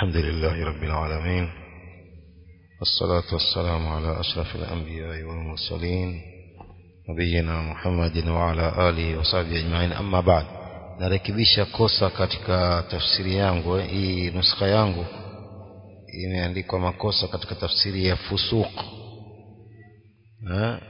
الحمد لله رب العالمين والصلاة والسلام على أشرف الأنبياء والمرسلين نبينا محمد وعلى آله وصحبه أجمعين أما بعد narekebisha kosa katika tafsiri yangu hii nuskha yangu imeandikwa makosa katika tafsiri ya fusuq eh?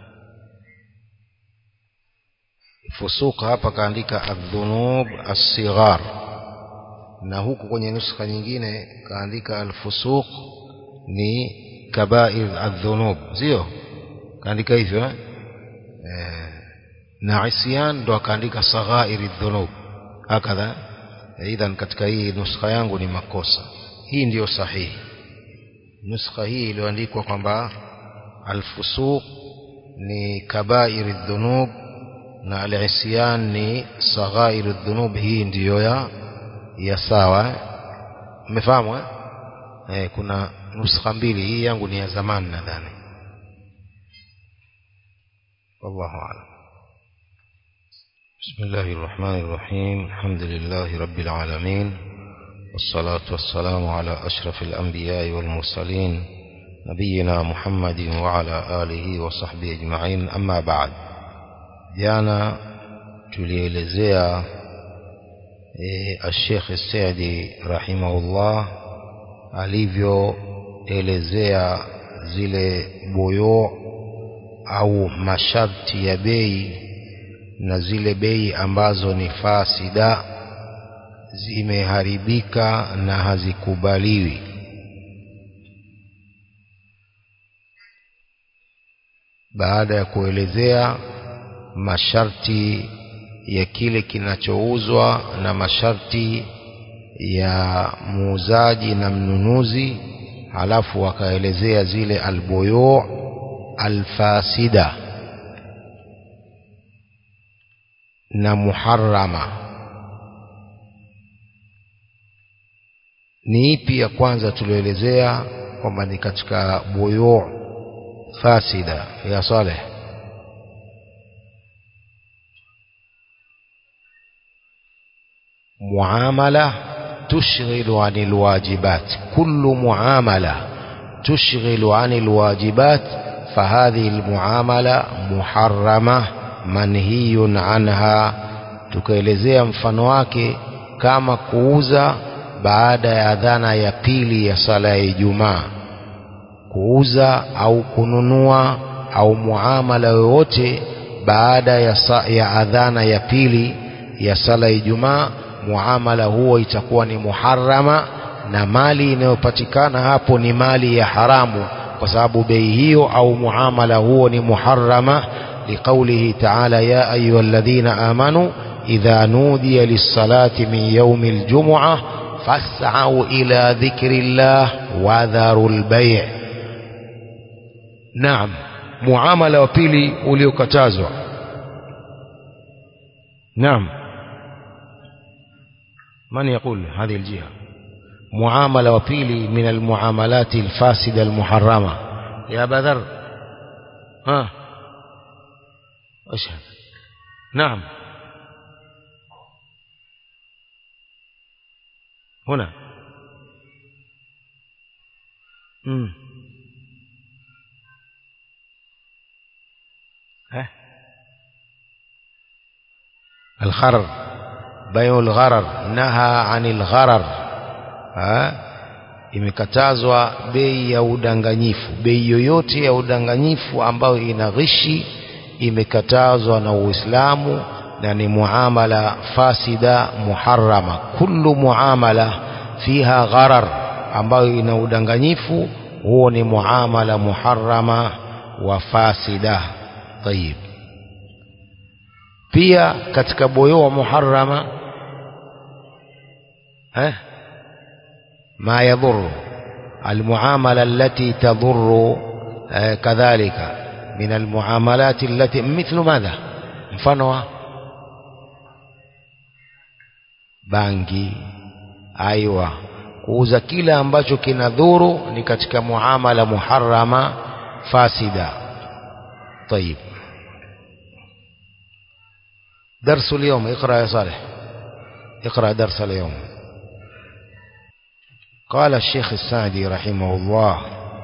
fusuq hapa kaandika adhunub as-sighar na huku kwenye nuskha nyingine kaandika al-fusuq ni kabair adhunub sio kaandika hivyo eh? eh, na isyan ndo akaandika saghair adhunub hakadha idhan katika hii nuskha yangu ni makosa hii ndiyo sahihi nuskha hii iliyoandikwa kwamba alfusuq ni kabair dhunub na al-isyan ni saghair dhunub hii ndiyo ya ya sawa umefahamu eh? eh kuna nuskha mbili hii yangu ni ya zamani nadhani wallahu a'lam بسم الله الرحمن الرحيم الحمد لله رب العالمين والصلاة والسلام على أشرف الأنبياء والمرسلين نبينا محمد وعلى آله وصحبه أجمعين أما بعد جانا tulielezea e, Sheikh Saidi rahimahullah alivyoelezea zile boyo au masharti ya bei na zile bei ambazo ni fasida zimeharibika na hazikubaliwi baada ya kuelezea masharti ya kile kinachouzwa na masharti ya muuzaji na mnunuzi halafu wakaelezea zile albuyu alfasida na muharrama ni ipi ya kwanza tulioelezea kwamba ni katika buyu fasida ya saleh muamala tushghilu anil wajibat kullu muamala tushghilu anil wajibat فهذه المعاملة محرمة manhiyun anha tukaelezea mfano wake kama kuuza baada ya adhana ya pili ya sala ya Ijumaa kuuza au kununua au muamala yoyote baada ya, sa, ya adhana ya pili ya sala ya Ijumaa muamala huo itakuwa ni muharrama na mali inayopatikana hapo ni mali ya haramu kwa sababu bei hiyo au muamala huo ni muharrama لقوله تعالى يا أيها الذين آمنوا إذا نودي للصلاة من يوم الجمعة فاسعوا إلى ذكر الله وذروا البيع نعم معاملة وبيلي uliokatazwa نعم من يقول هذه الجهة معاملة وبيلي من المعاملات الفاسدة المحرمة يا بدر ها أشهد نعم هنا مم. ها الغرر بيع الغرر نهى عن الغرر ها imekatazwa bei ya udanganyifu bei yoyote ya udanganyifu ambayo ina ghishi imekatazwa na Uislamu na ni muamala fasida muharrama kullu muamala fiha gharar ambayo ina udanganyifu huo ni muamala muharrama wa fasida tayib pia katika boyo wa muharrama eh ما يضر المعاملة التي تضر eh, kadhalika من المعاملات التي مثل ماذا mfano bangi aiwa kuuza kile ambacho kinadhuru ni katika muamala muharrama fasida طيب درس اليوم اقرا يا صالح اقرا درس اليوم قال الشيخ السعدي رحمه الله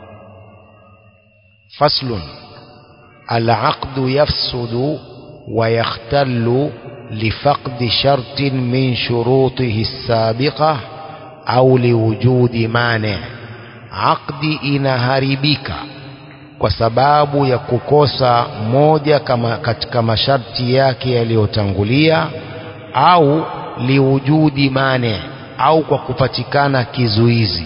فصل العقد يفسد ويختل لفقد شرط من شروطه السابقة أو لوجود مانع عقد inaharibika kwa sababu ya kukosa moja kama katika masharti yake yaliyotangulia au liwujudi mane au kwa kupatikana kizuizi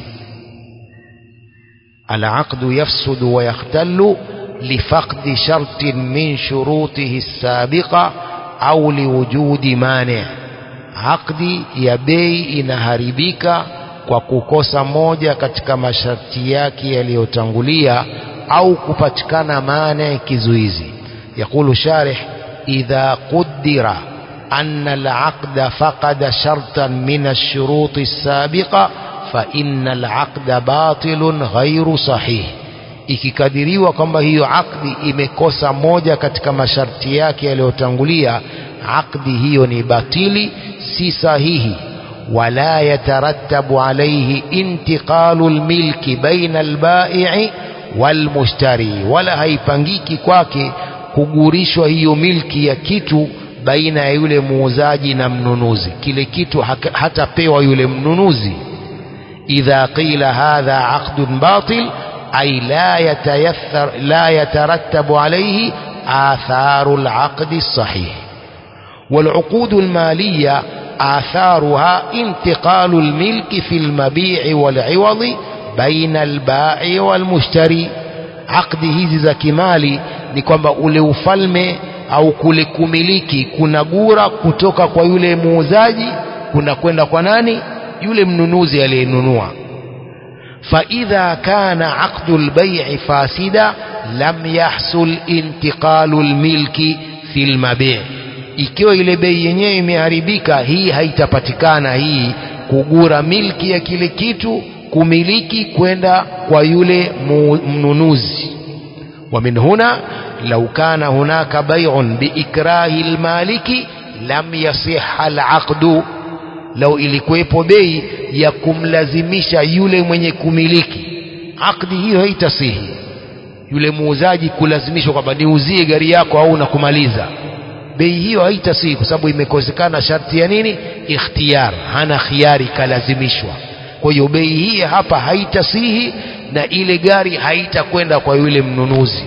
العقد يفسد ويختل لفقد شرط من شروطه السابقة أو لوجود مانع عقد ya bei inaharibika kwa kukosa moja katika masharti yake yaliyotangulia au kupatikana maana kizuizi يقول شارح إذا قدر أن العقد فقد شرطا من الشروط السابقة فإن العقد باطل غير صحيح ikikadiriwa kwamba hiyo akdi imekosa moja katika masharti yake yaliyotangulia akdi hiyo ni batili si sahihi wala yatarattabu alayhi intiqalu lmilki baina albai'i walmushtari wala haipangiki kwake kugurishwa hiyo milki ya kitu baina ya yule muuzaji na mnunuzi kile kitu hatapewa yule mnunuzi idha qila hadha aqdun batil ay la yatayathar la yatarattabu alayhi atharu alaqd الصحيح والعقود المالية آثارها انتقال الملك في المبيع والعوض بين البائع والمشتري عقد hizi za kimali ni kwamba ule ufalme au kule kumiliki kuna gura kutoka kwa yule muuzaji kuna kwenda kwa nani yule mnunuzi aliyenunua فإذا كان عقد البيع فاسدا لم يحصل انتقال الملك في المبيع ikiwa ile bei yenyewe imeharibika hii haitapatikana hii kugura milki ya kile kitu kumiliki kwenda kwa yule mnunuzi ومن هنا لو كان هناك بيع بإكراه المالك لم يصح العقد لو ilikuwepo bei ya kumlazimisha yule mwenye kumiliki akdi hiyo haitasihi yule muuzaji kulazimishwa kwamba niuzie gari yako au na kumaliza bei hiyo haitasihi kwa sababu imekosekana sharti ya nini ikhtiyar hana khiari kalazimishwa kwa hiyo bei hii hapa haitasihi na ile gari haitakwenda kwa yule mnunuzi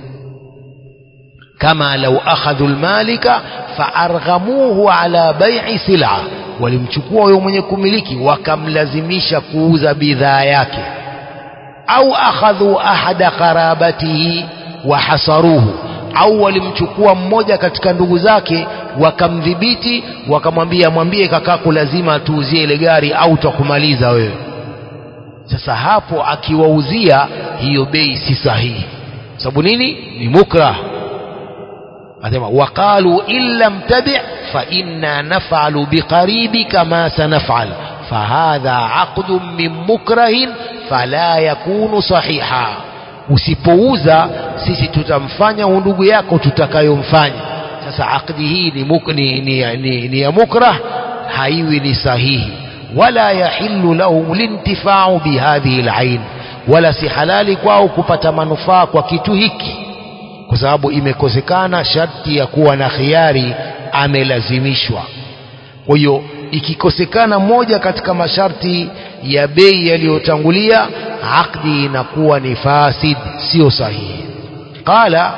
kama lau akhadhu almalika faarghamuhu ala bai'i sil'a walimchukua huyo mwenye kumiliki wakamlazimisha kuuza bidhaa yake au akhadhu ahada qarabatihi wa hasaruhu au walimchukua mmoja katika ndugu zake wakamdhibiti wakamwambia mwambie kakaku lazima tuuzie ile gari au tutakumaliza wewe sasa hapo akiwauzia hiyo bei si sahihi sababu nini ni mukrah asema waqalu in lam tabi' fa inna naf'alu biqaribika ma sanaf'al fahadha aqdun min mukrahin fala yakunu sahiha usipouza sisi tutamfanya ndugu yako tutakayomfanya sasa akdi hii ni, muk, ni, ni, ni, ni ya mukrah haiwi ni sahihi wala yahillu lahum lintifau bihadhihi alain wala si halali kwao kupata manufaa kwa kitu hiki kwa sababu imekosekana sharti ya kuwa na khiari amelazimishwa kwa hiyo ikikosekana moja katika masharti ya bei yaliyotangulia akdi inakuwa ni fasid sio sahihi qala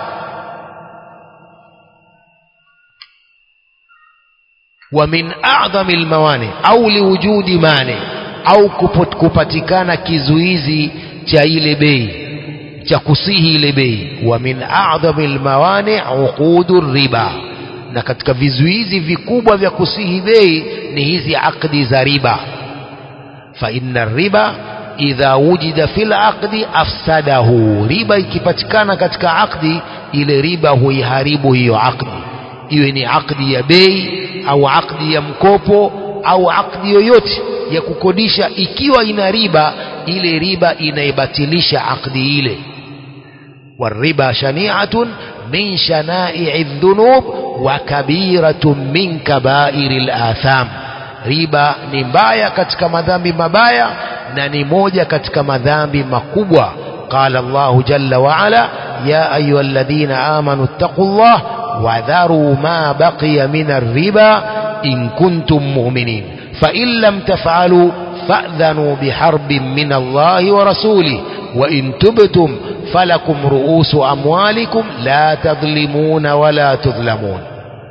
ومن أعظم الموانع أو لوجود مانع أو kupatikana kizuizi cha ile bei cha kusihi ile bei wa min a'dhami almawani' uqudu riba na katika vizuizi vikubwa vya kusihi bei ni hizi akdi za riba fa inna riba idha wujida fil aqdi afsadahu riba ikipatikana katika akdi ile riba huiharibu hiyo akdi iwe ni akdi ya bei au akdi ya mkopo au akdi yoyote ya kukodisha ikiwa ina riba ile riba inaibatilisha akdi ile والربا شنيعة من شنائع الذنوب وكبيرة من كبائر الآثام riba ni mbaya katika madhambi mabaya na ni moja katika madhambi makubwa قال الله جل وعلا يا أيها الذين آمنوا اتقوا الله وذروا ما بقي من الربا إن كنتم مؤمنين فإن لم تفعلوا فأذنوا بحرب من الله ورسوله وإن تبتم فلكم رؤوس أموالكم لا تظلمون ولا تظلمون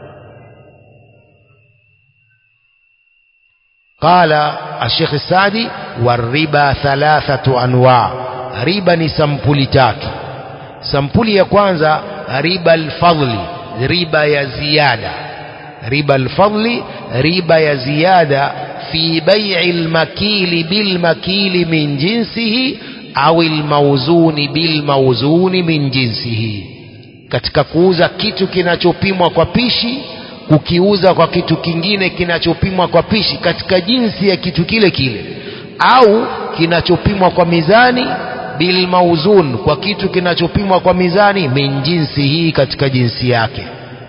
قال الشيخ السعدي والربا ثلاثة أنواع riba ni sampuli tatu sampuli ya kwanza riba alfadli riba ya ziada riba alfadli riba ya ziada fi bai'i almakili bilmakili min jinsihi au almawzuni bilmawzuni min jinsihi katika kuuza kitu kinachopimwa kwa pishi kukiuza kwa kitu kingine kinachopimwa kwa pishi katika jinsi ya kitu kile kile au kinachopimwa kwa mizani bilmauzun kwa kitu kinachopimwa kwa mizani min jinsi hii katika jinsi yake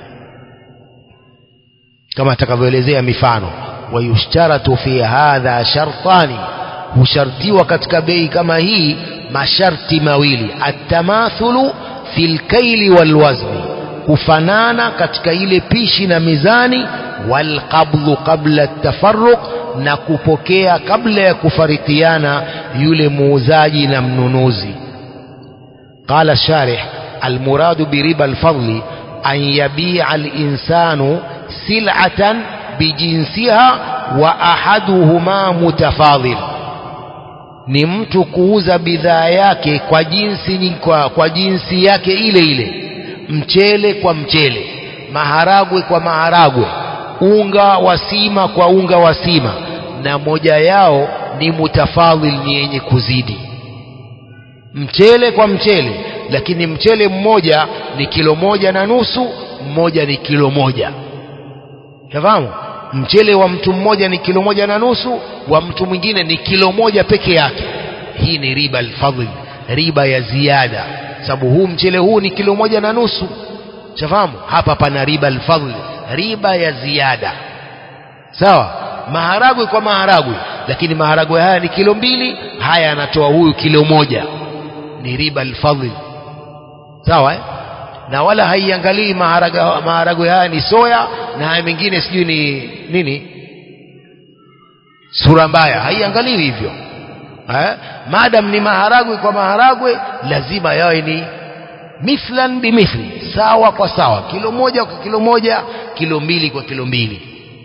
kama atakavyoelezea mifano wayushtaratu fi hadha shartani hushartiwa katika bei kama hii masharti mawili atamathulu fi lkaili walwazni kufanana katika ile pishi na mizani walqabdhu qabla tafarruq na kupokea kabla ya kufarikiana yule muuzaji na mnunuzi qala sharih almuradu biriba alfadli an yabia alinsanu sil'atan bijinsiha wa ahaduhuma mutafadhil ni mtu kuuza bidhaa yake kwa jinsi kwa, kwa jinsi yake ile ile mchele kwa mchele maharagwe kwa maharagwe unga wa sima kwa unga wa sima na moja yao ni mutafadhil ni yenye kuzidi mchele kwa mchele lakini mchele mmoja ni kilo moja na nusu mmoja ni kilo moja tafahamu mchele wa mtu mmoja ni kilo moja na nusu wa mtu mwingine ni kilo moja peke yake hii ni riba alfadhl riba ya ziada sababu huu mchele huu ni kilo moja na nusu shafahamu hapa pana riba alfadhl riba ya ziada sawa maharagwe kwa maharagwe lakini maharagwe haya ni kilo mbili haya anatoa huyu kilo moja ni riba alfadhl sawa eh? na wala haiangalii maharagwe haya ni soya na haya mengine sijui ni nini sura mbaya haiangaliwi hivyo eh? madam ni maharagwe kwa maharagwe lazima yawe ni mithlan bimithli sawa kwa sawa kilo moja kwa kilo moja kilo mbili kwa kilo mbili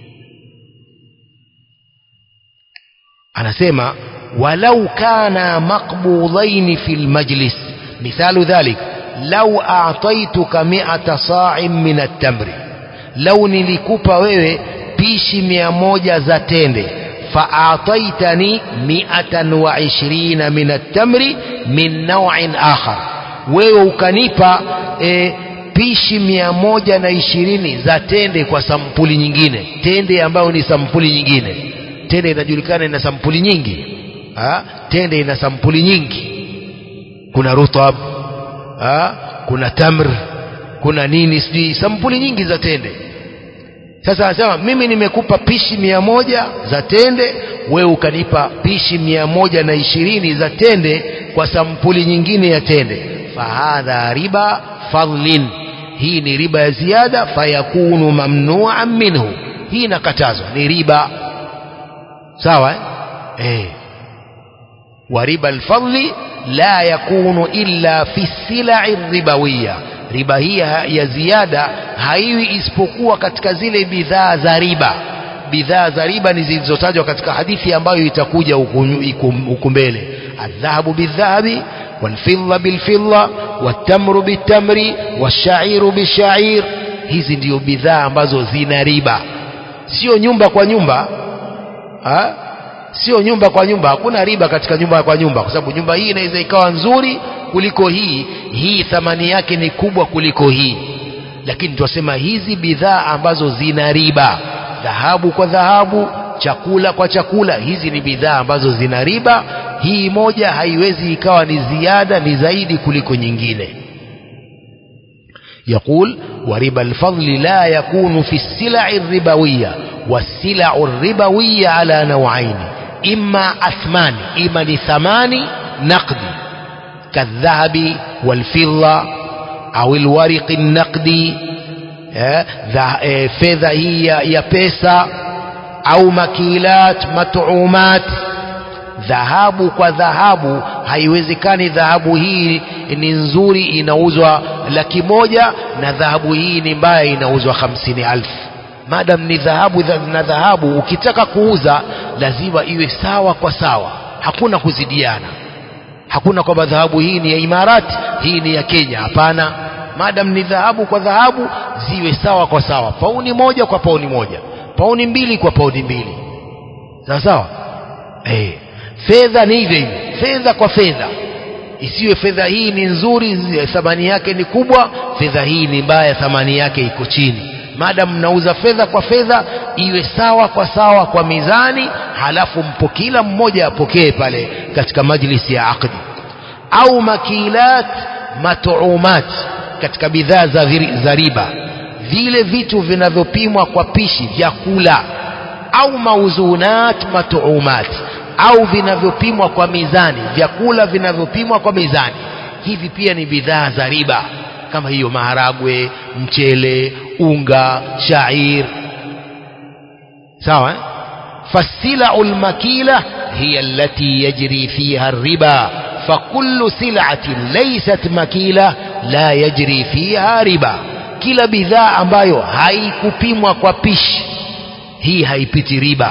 anasema walau kana maqbudhaini fi lmajlis mithalu dhalik lau a'taituka mi'ata sa'in min at-tamri lau nilikupa wewe pishi mia moja za tende fa'ataitani mi'atan wa ishirina min at-tamri min naw'in akhar wewe ukanipa e, pishi mia moja na ishirini za tende kwa sampuli nyingine tende ambayo ni sampuli nyingine tende inajulikana ina sampuli nyingi ha? tende ina sampuli nyingi kuna rutab ha? kuna tamr kuna nini sijui sampuli nyingi za tende sasa anasema mimi nimekupa pishi mia moja za tende wewe ukanipa pishi mia moja na ishirini za tende kwa sampuli nyingine ya tende fahadha riba fadlin hii ni riba ya ziada fayakunu mamnuan minhu hii inakatazwa ni riba sawa eh? Eh. wa riba alfadli la yakunu illa fi silai ribawiya riba hii ya ziada haiwi isipokuwa katika zile bidhaa za riba bidhaa za riba ni zilizotajwa katika hadithi ambayo itakuja huku mbele aldhahabu bildhahabi والفضة بالفضة والتمر بالتمر والشعير بالشعير hizi ndio bidhaa ambazo zina riba sio nyumba kwa nyumba ha? sio nyumba kwa nyumba hakuna riba katika nyumba kwa nyumba kwa sababu nyumba hii inaweza ikawa nzuri kuliko hii hii thamani yake ni kubwa kuliko hii lakini tunasema hizi bidhaa ambazo zina riba dhahabu kwa dhahabu chakula kwa chakula hizi ni bidhaa ambazo zina riba hii moja haiwezi ikawa ni ziada ni zaidi kuliko nyingine يقول وربا الفضل لا يكون في السلع الربوية والسلع الربوية على نوعين imma athmani ima ni thamani naqdi kadhahabi walfidda au alwariqi naqdi eh, dha- eh, fedha hii ya, ya pesa au makilat matuumat dhahabu kwa dhahabu haiwezekani dhahabu hii ni nzuri inauzwa laki moja na dhahabu hii ni mbaya inauzwa hamsini alfu madam ni dhahabu dha- na dhahabu ukitaka kuuza lazima iwe sawa kwa sawa hakuna kuzidiana hakuna kwamba dhahabu hii ni ya imarati hii ni ya kenya hapana madam ni dhahabu kwa dhahabu ziwe sawa kwa sawa pauni moja kwa pauni moja pauni mbili kwa pauni mbili sawa sawa eh fedha ni hivyo hivyo fedha kwa fedha isiwe fedha hii ni nzuri zi- thamani yake ni kubwa fedha hii ni mbaya thamani yake iko chini madam mnauza fedha kwa fedha iwe sawa kwa sawa kwa mizani halafu mpo kila mmoja apokee pale katika majlisi ya aqdi au makilat matuumat katika bidhaa za, viri- za riba vile vitu vinavyopimwa kwa pishi vyakula au mauzunat matuumat au vinavyopimwa kwa mizani vyakula vinavyopimwa kwa mizani hivi pia ni bidhaa za riba kama hiyo maharagwe mchele unga shair sawa eh? فالسلع المكيلة هي التي يجري فيها الربا فكل سلعة ليست مكيلة لا يجري فيها ربا kila bidhaa ambayo haikupimwa kwa pishi hii haipiti riba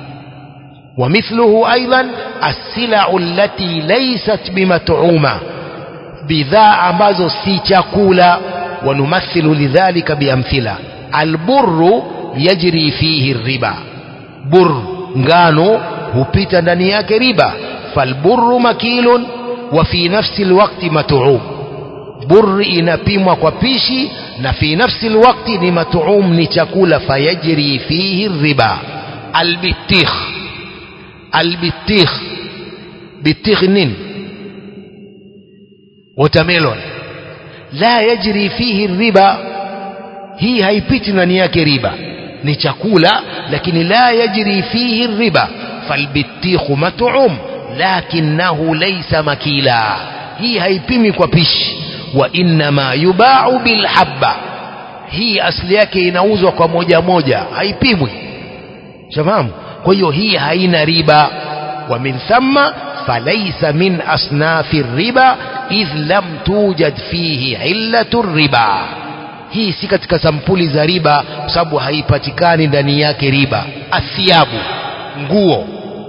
ومثله أيضا السلع التي ليست بمطعومة bidhaa ambazo si chakula wanumathilu lidhalika biamthila alburu yajri fihi riba bur ngano hupita ndani yake riba falburu makilun wa fi nafsi lwakti matuum bur inapimwa kwa pishi na fi nafsi lwakti ni matuum ni chakula fayajri fihi riba albitikh albitikh bitikh nini watermelon la yajri fihi riba hii haipiti ndani yake riba ni chakula lakini la yajri fihi riba falbitikhu mat'um lakinahu laysa makila hii haipimi kwa pishi wa innama yubau bilhabba hii asili yake inauzwa kwa moja moja haipimwi shafahamu kwa hiyo hii haina riba wa min thamma falaysa min asnafi riba idh lam tujad fihi illatu riba hii si katika sampuli za riba kwa sababu haipatikani ndani yake riba athiabu nguo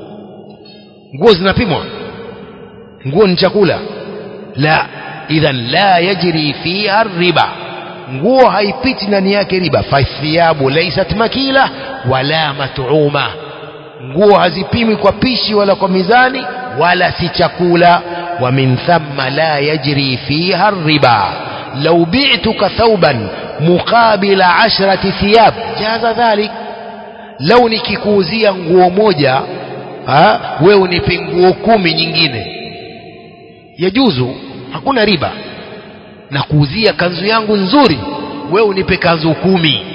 nguo zinapimwa nguo ni chakula la idhan la yajri fiha riba nguo haipiti ndani yake riba fathiabu laysat makila wala mat'uma nguo hazipimwi kwa pishi wala kwa mizani wala si chakula wa min thamma la yajri fiha riba law bi'tuka thawban muqabila ashrati thiyab jaza dhalik lau nikikuuzia nguo moja ha, wewe unipe nguo kumi nyingine yajuzu hakuna riba na kuuzia kanzu yangu nzuri wewe unipe kanzu kumi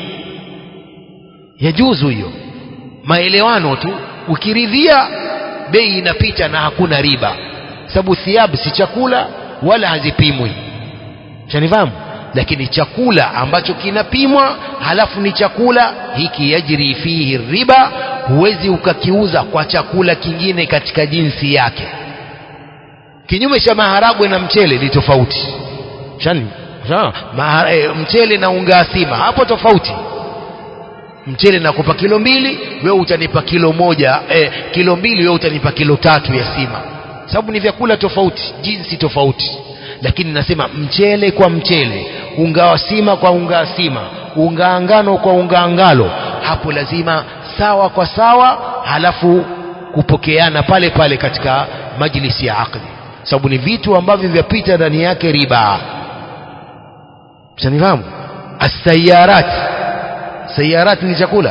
yajuzu hiyo maelewano tu ukiridhia bei inapita na hakuna riba sababu thiabu si chakula wala hazipimwi shanifahamu lakini chakula ambacho kinapimwa halafu ni chakula hiki yajri fihi riba huwezi ukakiuza kwa chakula kingine katika jinsi yake kinyume cha maharagwe na mchele ni tofauti shani Sawa? Mahara, e, mchele na unga asima hapo tofauti mchele nakupa kilo mbili wewe utanipa kilo moja eh, kilo mbili wewe utanipa kilo tatu ya sima sababu ni vyakula tofauti jinsi tofauti lakini nasema mchele kwa mchele unga wa sima kwa unga wa sima unga ngano kwa unga ngalo hapo lazima sawa kwa sawa halafu kupokeana pale pale katika majlisi ya aqdi sababu ni vitu ambavyo vyapita ndani yake riba mshanifahamu asayarat sayarat ni chakula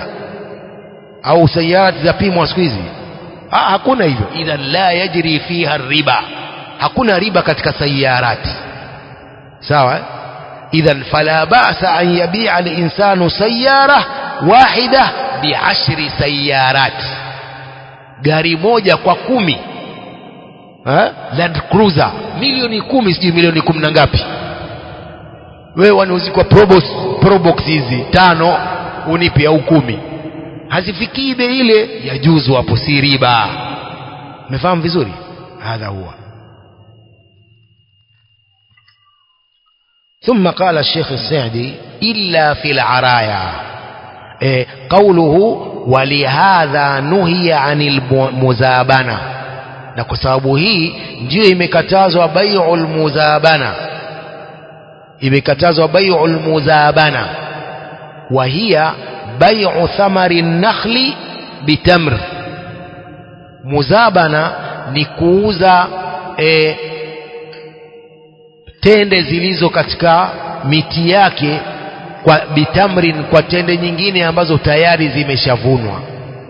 au sayarat zapimwa siku hizi ah, hakuna hivyo idhan la yajri fiha riba hakuna riba katika sayarati sawa eh? idhan fala ba'sa an yabi'a al-insanu sayyara wahida bi'ashri sayarat gari moja kwa kumi ha? Land Cruiser milioni kumi sijui milioni kumi na ngapi wewe wanauzi kwa probox, probox hizi tano unipi au kumi hazifikii bei ile ya juzu hapo si riba umefahamu vizuri hadha huwa ثم قال الشيخ السعدي إلا في العرايا إيه قوله ولهذا نهي عن المزابنة na kwa sababu hii ndiyo imekatazwa bai'ul muzabana imekatazwa bai'ul muzabana wa hiya bai'u thamari nakhli bitamr muzabana ni kuuza e, tende zilizo katika miti yake kwa bitamrin kwa tende nyingine ambazo tayari zimeshavunwa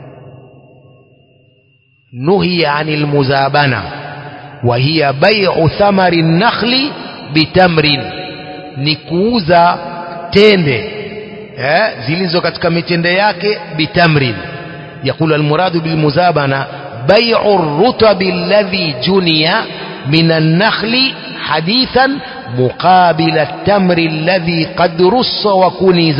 nuhiya anil muzabana wa hiya bai'u thamari nakhli bitamrin ni kuuza tende eh, zilizo katika mitende yake bitamrin يقول المراد بالمزابنة بيع الرطب الذي جني من النخل حديثا مقابل التمر الذي قد رص وكنز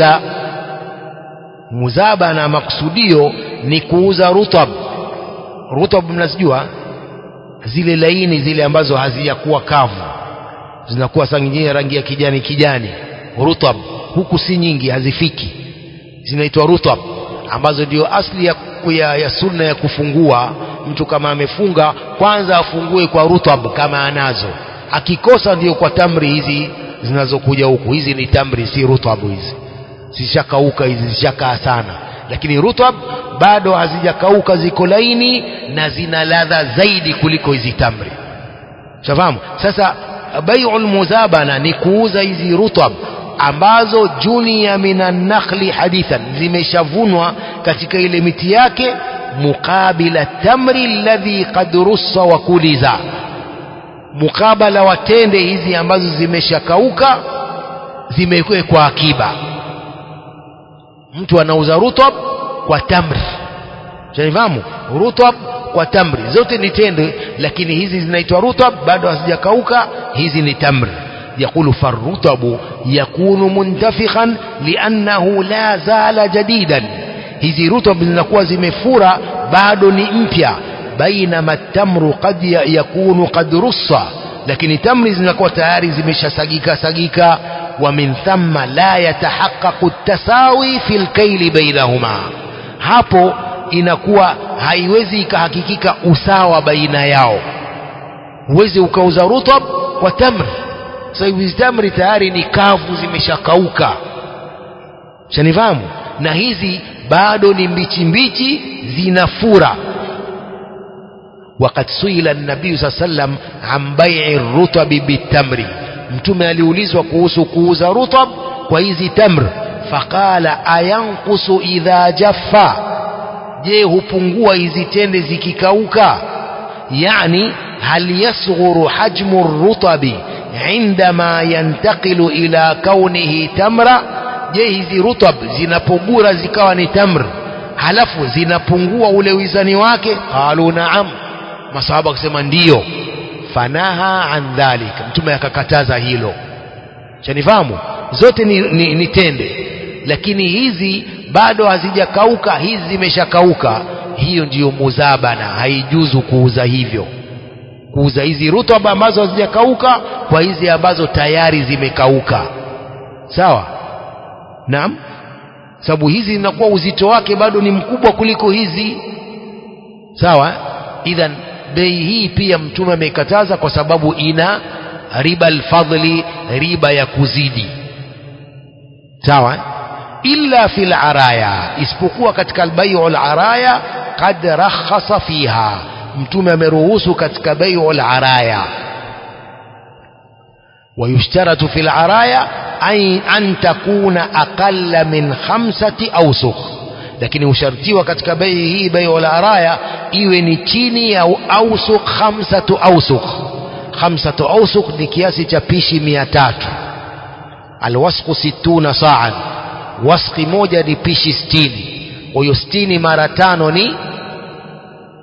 مزابنة مقصوديو نكوز رطب رطب mnazijua zile laini zile ambazo hazijakuwa kavu zinakuwa saa nyingine rangi ya kijani kijani rutab huku si nyingi hazifiki zinaitwa rutab ambazo ndio asli ya, ya, ya sunna ya kufungua mtu kama amefunga kwanza afungue kwa rutab kama anazo akikosa ndio kwa tamri hizi zinazokuja huku hizi ni tamri si rutab hizi zishakauka hizi zishakaa sana lakini rutab bado hazijakauka ziko laini na zina ladha zaidi kuliko hizi tamri shafahamu sasa bai'ul muzabana ni kuuza hizi rutab ambazo junia minan nakhli hadithan zimeshavunwa katika ile miti yake muqabila tamri alladhi qad russa wa kuliza mukabala wa tende hizi ambazo zimeshakauka zimewekwa akiba mtu anauza rutab kwa tamri shanifahamu rutab kwa tamri zote ni tende lakini hizi zinaitwa rutab bado hazijakauka hizi ni tamri يقول فالرطب يكون منتفخا لأنه لا زال جديدا hizi rutab zinakuwa zimefura bado ni mpya bainama tamru qad yakunu qad russa lakini tamri zinakuwa tayari zimeshasagika sagika wa min thamma la yatahaqqaqu tasawi fil kayli bainahuma hapo inakuwa haiwezi ikahakikika usawa baina yao huwezi ukauza rutab kwa tamri sasa hivi tamri tayari ni kavu zimeshakauka shanifahamu na hizi bado ni mbichi mbichi zinafura وقد سئل النبي صلى الله عليه وسلم عن بيع الرطب بالتمر mtume aliulizwa kuhusu kuuza rutab kwa hizi tamr faqala ayanqusu idha jaffa je hupungua hizi tende zikikauka yani hal yasghuru hajmu rutabi عندما ينتقل إلى كونه تمرة je hizi rutab zinapogura zikawa ni tamr halafu zinapungua ule wizani wake qalu naam masahaba akasema ndiyo fanaha an dhalika mtume akakataza hilo chanifahamu zote ni, ni, ni tende lakini hizi bado hazijakauka hizi zimeshakauka hiyo ndiyo muzabana haijuzu kuuza hivyo kuuza hizi rutuba ambazo hazijakauka kwa hizi ambazo tayari zimekauka sawa naam sababu hizi zinakuwa uzito wake bado ni mkubwa kuliko hizi sawa idhan bei hii pia mtume ameikataza kwa sababu ina riba alfadli riba ya kuzidi sawa illa fil araya isipokuwa katika albayu alaraya qad rakhasa fiha mtume ameruhusu katika bayu alaraya ويشترط في العرايا أي أن تكون أقل من خمسة أوسخ lakini hushartiwa katika bei hii bei wala araya iwe ni chini ya ausuk khamsatu ausuk khamsatu ausuk ni kiasi cha pishi mia tatu alwasku situna saan waski moja ni pishi stini kwa hiyo stini mara tano ni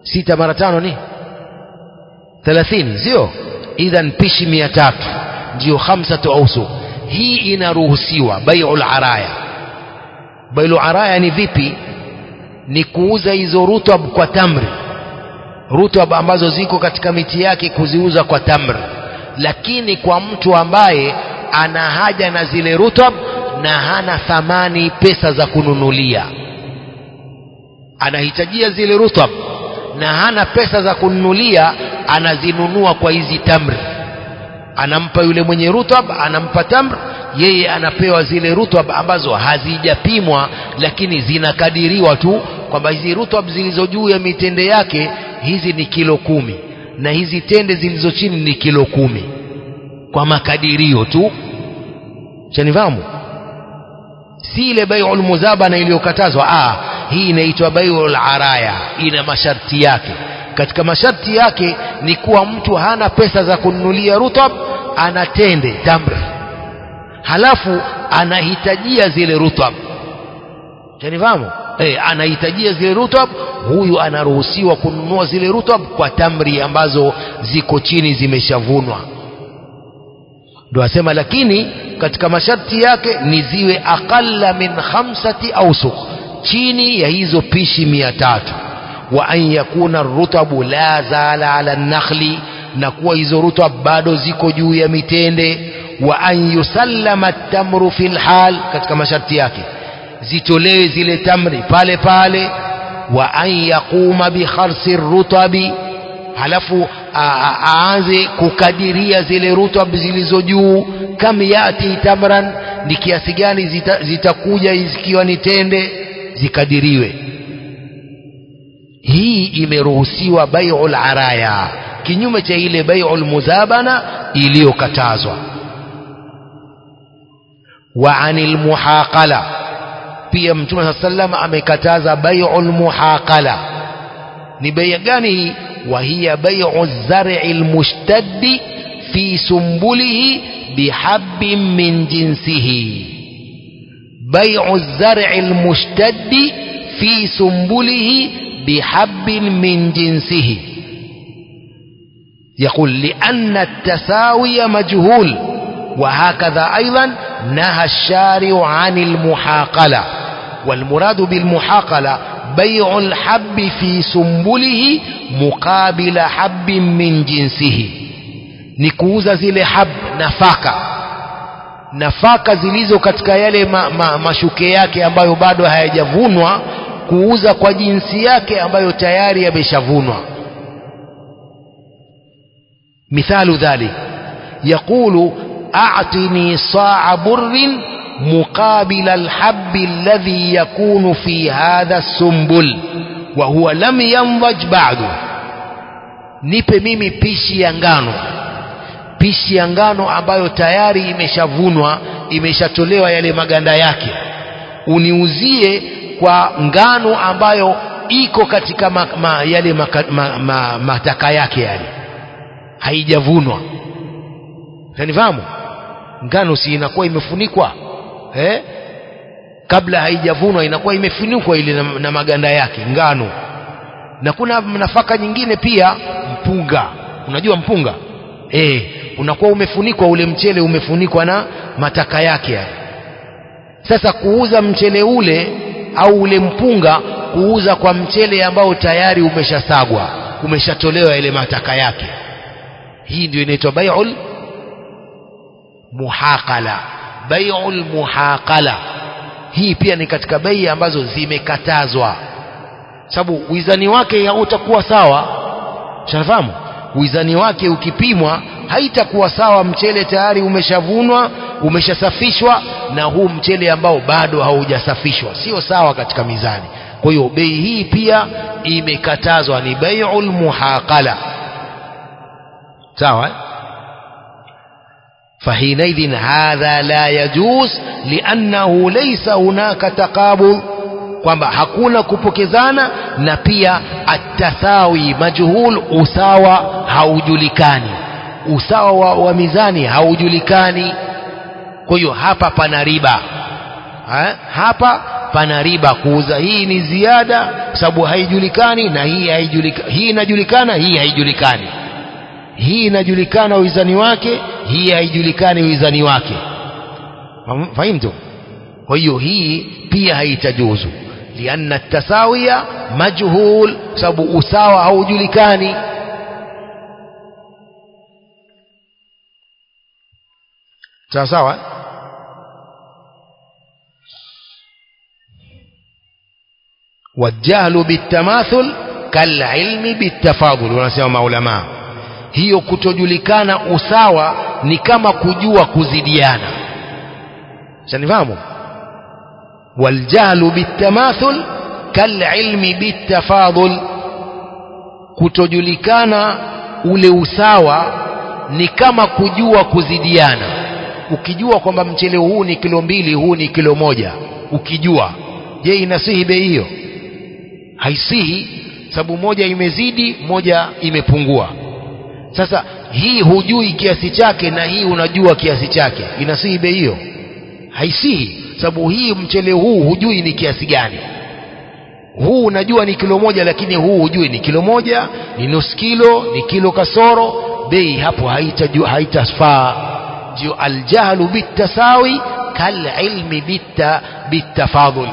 sita mara tano ni thelathini sio idhan pishi mia tatu ndiyo khamsatu ausuq hii inaruhusiwa baiul araya baiul araya ni vipi ni kuuza hizo rutab kwa tamri rutab ambazo ziko katika miti yake kuziuza kwa tamri lakini kwa mtu ambaye ana haja na zile rutab na hana thamani pesa za kununulia anahitajia zile rutab na hana pesa za kununulia anazinunua kwa hizi tamri anampa yule mwenye rutab anampa tamr yeye anapewa zile rutab ambazo hazijapimwa lakini zinakadiriwa tu kwamba hizi rutab zilizo juu ya mitende yake hizi ni kilo kumi na hizi tende zilizo chini ni kilo kumi kwa makadirio tu chanifahamu si ile baiul muzabana iliyokatazwa ah hii inaitwa baiul araya ina masharti yake katika masharti yake ni kuwa mtu hana pesa za kununulia rutab ana tende tamri halafu anahitajia zile rutab chanifahamu eh anahitajia zile rutab huyu anaruhusiwa kununua zile rutab kwa tamri ambazo ziko chini zimeshavunwa ndo asema lakini katika masharti yake ni ziwe aqalla min khamsati awsuq chini ya hizo pishi mia tatu wa an yakuna rutabu la zala ala nakhli na kuwa hizo rutab bado ziko juu ya mitende wa an yusallama tamru fil hal katika masharti yake zitolewe zile tamri pale pale wa an yaquma bi kharsi rutabi halafu aanze kukadiria zile rutab zilizo juu kam yati tamran ni kiasi gani zitakuja zita zikiwa ni tende zikadiriwe hii imeruhusiwa bai'ul araya kinyume cha ile bai'ul muzabana iliyokatazwa wa anil muhaqala pia mtume saa sallam amekataza bai'ul muhaqala ni bei gani hii wa hiya bai'u zar'i almushtaddi fi sumbulihi bihabbin min jinsihi bai'u zar'i almushtaddi fi sumbulihi بحب من جنسه يقول لأن التساوي مجهول وهكذا أيضا نهى الشارع عن المحاقلة والمراد بالمحاقلة بيع الحب في سنبله مقابل حب من جنسه نكوز زile hab nafaka nafaka zilizo katika yale ma, ma, mashuke yake ambayo bado hayajavunwa kuuza kwa jinsi yake ambayo tayari yameshavunwa mithalu dhalik yaqulu a'tini sa'a burrin muqabila alhabbi alladhi yakunu fi hadha sumbul wa huwa lam yanضج ba'du nipe mimi pishi ya ngano pishi ya ngano ambayo tayari imeshavunwa imeshatolewa yale maganda yake uniuzie kwa ngano ambayo iko katika ma, ma, yale maka, ma, ma, mataka yake yale haijavunwa nanifahamu ngano si inakuwa imefunikwa eh? kabla haijavunwa inakuwa imefunikwa ile na, na maganda yake ngano na kuna nafaka nyingine pia mpunga unajua mpunga eh, unakuwa umefunikwa ule mchele umefunikwa na mataka yake yale sasa kuuza mchele ule au ule mpunga kuuza kwa mchele ambao tayari umeshasagwa umeshatolewa ile mataka yake hii ndio inaitwa bai'ul muhaqala bai'ul muhaqala hii pia ni katika bei ambazo zimekatazwa sababu wizani wake hautakuwa sawa shanafahamu wizani wake ukipimwa haitakuwa sawa mchele tayari umeshavunwa umeshasafishwa na huu mchele ambao bado haujasafishwa sio sawa katika mizani kwa hiyo bei hii pia imekatazwa ni bai'ul muhaqala sawa فحينئذ هذا لا يجوز لأنه ليس هناك تقابل kwamba hakuna kupokezana na pia atathawi majhul usawa haujulikani usawa wa, wa mizani haujulikani kwa hiyo hapa pana riba ha? hapa pana riba kuuza hii ni ziada kwa sababu haijulikani na hii haijulikani hii inajulikana hii haijulikani hii inajulikana uizani wake hii haijulikani uizani wake fahimtu kwa hiyo hii pia haitajuzu lianna tasawiya majhul kwa sababu usawa haujulikani sawa sawa والجهل بالتماثل كالعلم بالتفاضل wanasema maulama hiyo kutojulikana usawa ni kama kujua kuzidiana shanifahamu والجهل بالتماثل كالعلم بالتفاضل kutojulikana ule usawa ni kama kujua kuzidiana ukijua kwamba mchele huu ni kilo mbili huu ni kilo moja ukijua je inasihi bei hiyo haisihi sababu moja imezidi moja imepungua sasa hii hujui kiasi chake na hii unajua kiasi chake inasihi bei hiyo haisihi sababu hii mchele huu hujui ni kiasi gani huu unajua ni kilo moja lakini huu hujui ni kilo moja ni nusu kilo ni kilo kasoro bei hapo haitafaa haita ndio aljahlu bitasawi kalilmi bita bitafadhul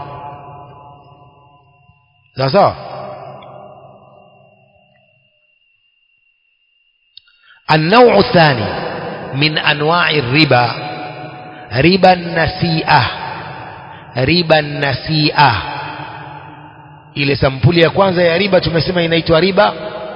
sawa sawa النوع الثاني من أنواع الربا ربا النسيئة ربا النسيئة ile sampuli ya kwanza ya riba tumesema inaitwa riba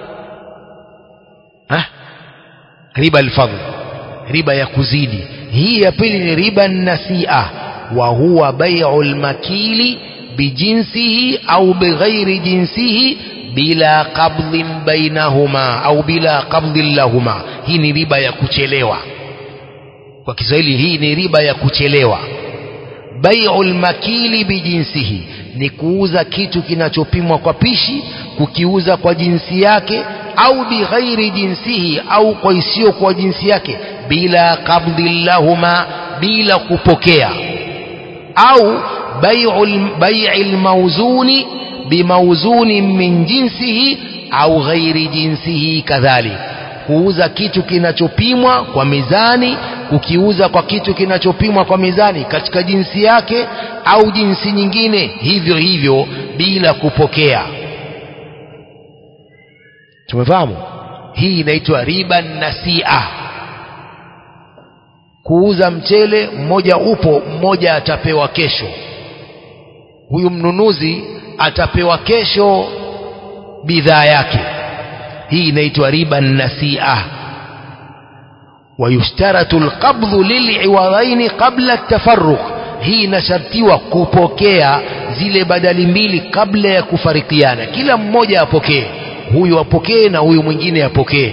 ha? riba alfadhl riba ya kuzidi hii ya pili ni riba nasia wa huwa bai'u almakili bijinsihi au bighairi jinsihi bila qabdhin bainahuma au bila qabdhin lahuma hii ni riba ya kuchelewa kwa Kiswahili hii ni riba ya kuchelewa bai'u almakili bijinsihi ni kuuza kitu kinachopimwa kwa pishi kukiuza kwa jinsi yake au bighairi jinsihi au kwa isiyo kwa jinsi yake bila qabdhi lahuma bila kupokea au bai'i almawzuni bimawzuni min jinsihi au ghairi jinsihi kadhalik kuuza kitu kinachopimwa kwa mizani kukiuza kwa kitu kinachopimwa kwa mizani katika jinsi yake au jinsi nyingine hivyo hivyo bila kupokea tumefahamu hii inaitwa riba nasia kuuza mchele mmoja upo mmoja atapewa kesho huyu mnunuzi atapewa kesho bidhaa yake hii inaitwa riba nasia ويشترط القبض للعوضين قبل التفرق hii inashartiwa kupokea zile badali mbili kabla ya kufarikiana kila mmoja apokee huyu apokee na huyu mwingine apokee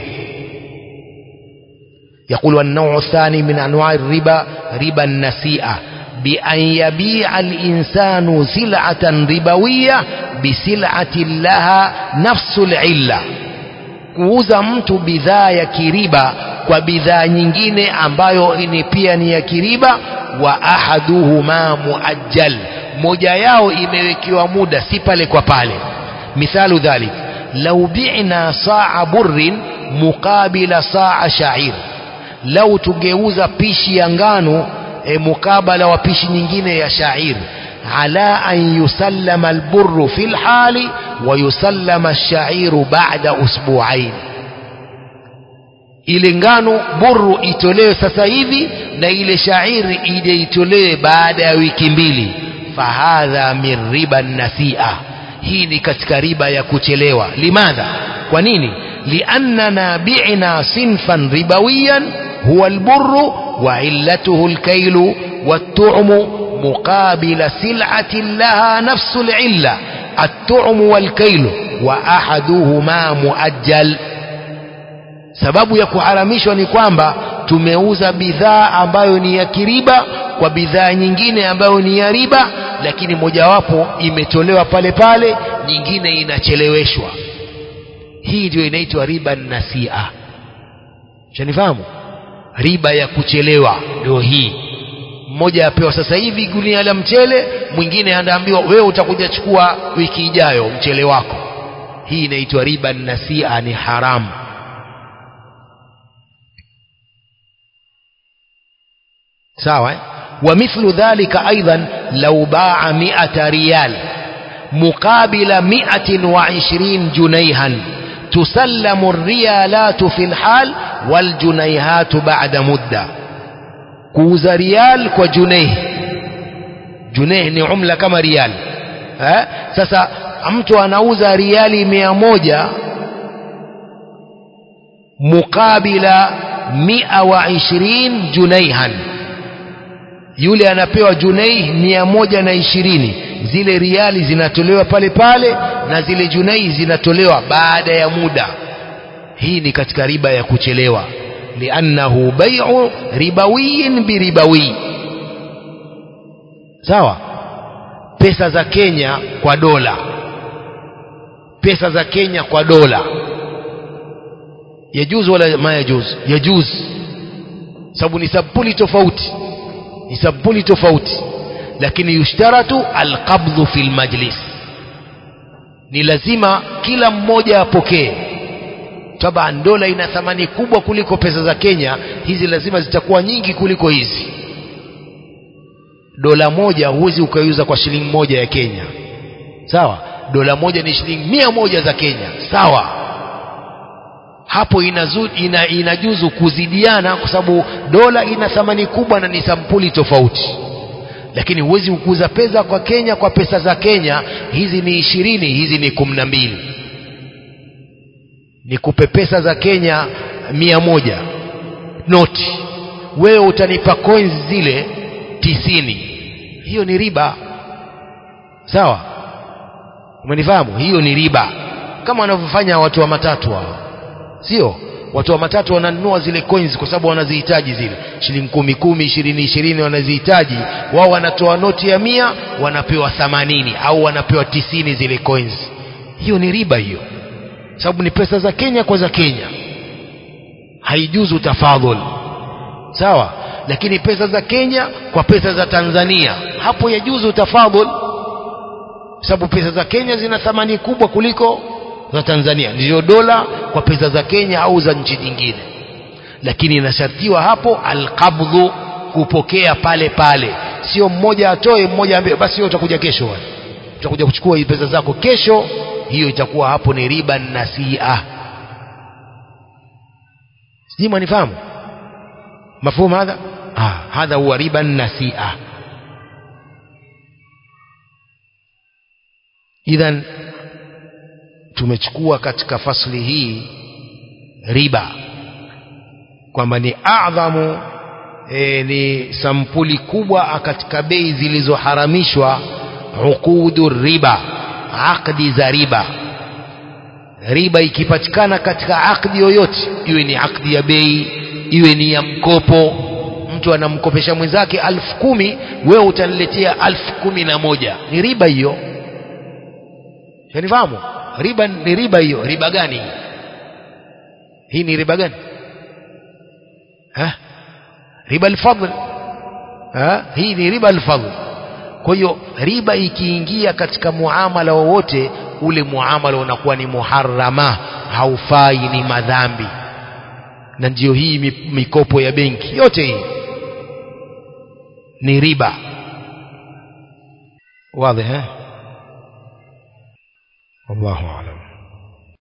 يقول النوع الثاني من أنواع الربا ربا النسيئة بأن يبيع الإنسان سلعة ربوية بسلعة لها نفس العلة kuuza mtu bidhaa ya kiriba kwa bidhaa nyingine ambayo ni pia ni ya kiriba wa ahaduhuma muajjal moja yao imewekewa muda si pale kwa pale mithalu dhalik lau bi'na saa burrin muqabila saa sha'ir lau tungeuza pishi ya ngano e, mukabala wa pishi nyingine ya sha'ir ala an yusallama alburru fil hali wa yusallama ash-sha'iru ba'da usbu'ain ile ngano burru itolewe sasa hivi na ile shairi ije itolewe baada ya wiki mbili fahadha min riba nasia hii ni katika riba ya kuchelewa limadha kwa nini liannana bi'na sinfan ribawiyan huwa alburru wa illatuhu alkailu والطعم مقابل سلعة لها نفس العلة الطعم والكيل وأحدهما مؤجل sababu ya kuharamishwa ni kwamba tumeuza bidhaa ambayo ni ya kiriba kwa bidhaa nyingine ambayo ni ya riba lakini mojawapo imetolewa pale pale nyingine inacheleweshwa hii ndio inaitwa riba nasia shanifahamu riba ya kuchelewa ndio hii mmoja apewa sasa hivi gunia la mchele mwingine anaambiwa wewe utakuja chukua wiki ijayo mchele wako hii inaitwa riba nasia ni haramu sawa eh? ومثل ذلك أيضا لو باع مئة ريال مقابل مئة وعشرين جنيها تسلم الريالات في الحال والجنيهات بعد مدة كوز ريال وجنيه جنيه ni umla kama rial eh? sasa mtu anauza riali mia moja mukabila mia wa ishirin junaihan yule anapewa junaih mia moja na ishirini zile riali zinatolewa pale pale na zile junaih zinatolewa baada ya muda hii ni katika riba ya kuchelewa liannahu bai'u ribawiyin biribawi sawa pesa za Kenya kwa dola pesa za Kenya kwa dola yajuzu wala ma yajuzu yajuzu sababu ni sampuli tofauti ni sampuli tofauti lakini yushtaratu alqabdhu fil majlis ni lazima kila mmoja apokee taban dola ina thamani kubwa kuliko pesa za Kenya hizi lazima zitakuwa nyingi kuliko hizi dola moja huwezi ukaiuza kwa shilingi moja ya Kenya sawa dola moja ni shilingi mia moja za Kenya sawa hapo inazu, ina, inajuzu kuzidiana kwa sababu dola ina thamani kubwa na ni sampuli tofauti lakini huwezi kukuza pesa kwa Kenya kwa pesa za Kenya hizi ni ishirini hizi ni kumi na mbili nikupe pesa za Kenya mia moja noti wewe utanipa coins zile tisini hiyo ni riba sawa umenifahamu hiyo ni riba kama wanavyofanya watu wa matatu hao sio watu wa matatu wananunua zile coins kwa sababu wanazihitaji zile shilingi kumi kumi ishirini ishirini wanazihitaji wao wanatoa noti ya mia wanapewa thamanini au wanapewa tisini zile coins hiyo ni riba hiyo sababu ni pesa za Kenya kwa za Kenya haijuzu tafadhul sawa lakini pesa za Kenya kwa pesa za Tanzania hapo yajuzu tafadhul sababu pesa za Kenya zina thamani kubwa kuliko za Tanzania ndiyo dola kwa pesa za Kenya au za nchi nyingine lakini inashartiwa hapo alqabdhu kupokea pale pale sio mmoja atoe mmoja ambie basi wewe utakuja kesho wewe utakuja kuchukua hizo pesa zako kesho hiyo itakuwa hapo ni riba nasia sijui mwanifahamu mafhumu hadha ah hadha huwa riba nasia idhan tumechukua katika fasli hii riba kwamba ni adhamu e, ni sampuli kubwa katika bei zilizoharamishwa uqudu riba akdi za riba riba ikipatikana katika akdi yoyote iwe ni akdi ya bei iwe ni ya mkopo mtu anamkopesha mwenzake alfu kumi wewe utaniletea alfu kumi na moja ni riba hiyo shanifahamu riba ni riba hiyo riba gani hii ni riba gani ha? riba alfadl ha? hii ni riba alfadl kwa hiyo riba ikiingia katika muamala wowote ule muamala unakuwa ni muharrama haufai ni madhambi na ndiyo hii mikopo ya benki yote hii ni riba wazi eh wallahu a'lam